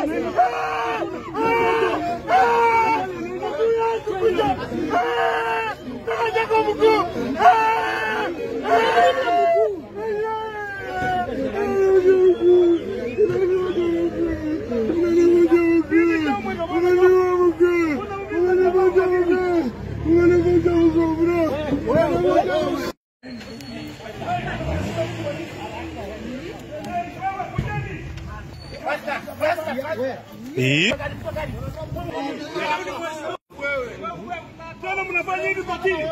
Tena mnafanya hivi kwa kile.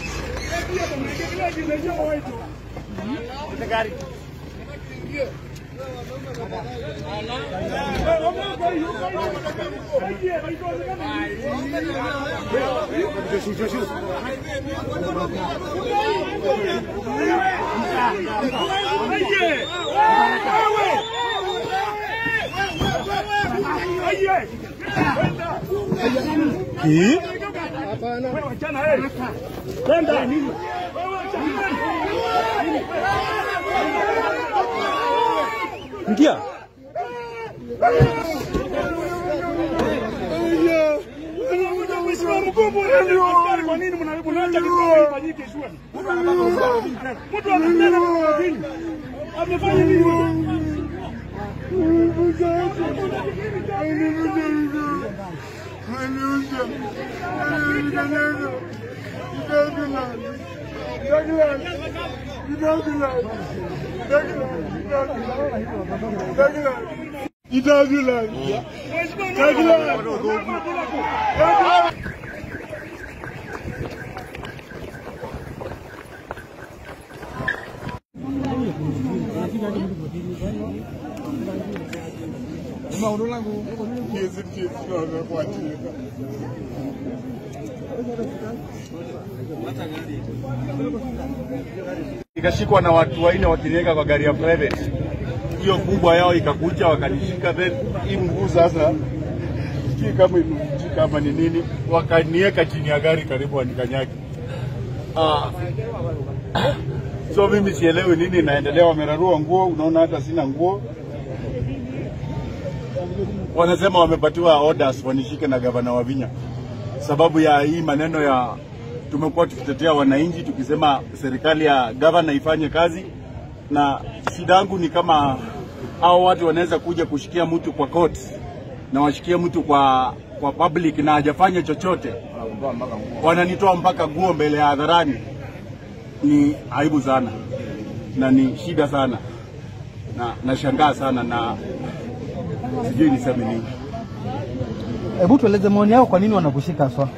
Ingia. Kwa nini mnaacha kitu ifanyike shule? Mtu anatenda kwa nini? Amefanya nini? Nikashikwa na watu wanne wakiniweka kwa gari ya private, hiyo kubwa yao ikakuja wakanishika, then hii mguu sasa sijui kama imevunjika ama ni nini, wakaniweka chini ya gari karibu wanikanyage. Ah. So mimi sielewi nini inaendelea, wamerarua nguo, unaona hata sina nguo. Wanasema wamepatiwa orders wanishike na gavana wa Vinya sababu ya hii maneno ya tumekuwa tukitetea wananchi tukisema serikali ya gavana ifanye kazi, na shida yangu ni kama hao watu wanaweza kuja kushikia mtu kwa court na washikie mtu kwa kwa public na hajafanya chochote, wananitoa mpaka nguo mbele ya hadharani. Ni aibu sana na ni shida sana na nashangaa sana na sijui niseme nini. Hebu tueleze maoni yao, kwa nini wanakushika haswa?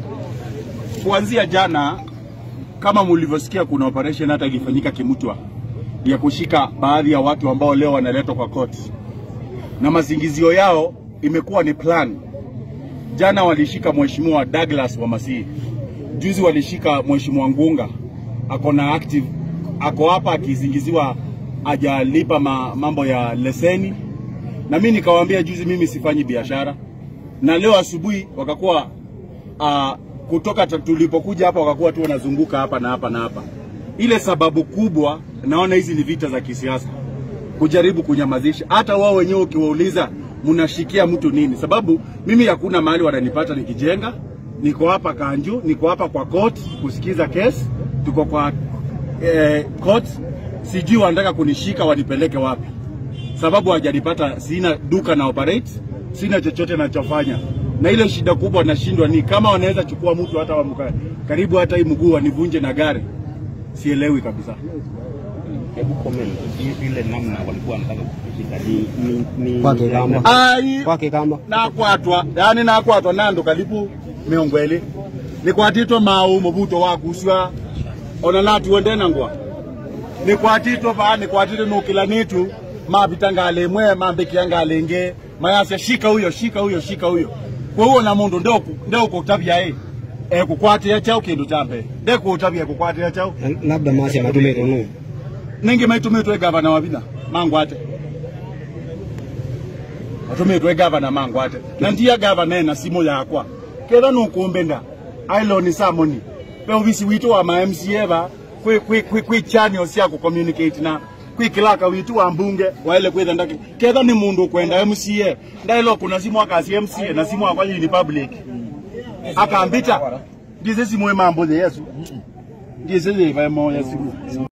kuanzia jana kama mlivyosikia, kuna operation hata ilifanyika Kimutwa ya kushika baadhi ya watu ambao leo wanaletwa kwa court, na mazingizio yao imekuwa ni plan. Jana walishika mheshimiwa Douglas Wamasi, juzi walishika mheshimiwa Ngunga, ako na active, ako hapa akizingiziwa hajalipa ma, mambo ya leseni, na mimi nikawaambia juzi mimi sifanyi biashara, na leo asubuhi wakakuwa uh, kutoka ta- tulipokuja hapa wakakuwa tu wanazunguka hapa na hapa na hapa. Ile sababu kubwa, naona hizi ni vita za kisiasa, kujaribu kunyamazisha. Hata wao wenyewe ukiwauliza mnashikia mtu nini? Sababu mimi hakuna mahali wananipata nikijenga, niko hapa Kanju, niko hapa kwa court kusikiza kesi, tuko kwa eh, court, sijui wanataka kunishika wanipeleke wapi, sababu hawajanipata, sina duka na operate, sina chochote nachofanya, na ile shida kubwa nashindwa ni kama wanaweza chukua mtu hata wa mka- karibu hata hii mguu wanivunje na gari, sielewi kabisa. Hebu comment i- ile namna walikuwa wanataka kukushika ni ni ni Kwake kama Ai, kwake kama nakwatwa yani nakwatwa nando kalipu miongweli nikwatitwe mau mubuto wakuswa ona natu wendenangwa nikwatitwe paa nikwatitwe nukila nitu mapita ngale imwe mambikia ngale ingi mayasya shika huyo shika huyo shika huyo kwa huo na mundu ndeukutabia i ekukwatia chau kindu cha mbere ndekutabia ekukwatia chau labda masi amatumĩtwo nũ ningi maitumitwe gavana wa Vinya mangwate atumitwe gavana mangwate na ndia gavana ena simu yakwa ketha nukumbenda ailoni samoni pe uvisi witu wa ma MCA ba kwi kwi kwi kwi channel cia ku communicate na kwikilaka witu wa mbunge waile kwitha ndaki ketha ni mundu kwenda MCA ndailo kuna simu akasi MCA na simu akwa ni public akambita ndize simu emambo yesu ndize iva mo ya simu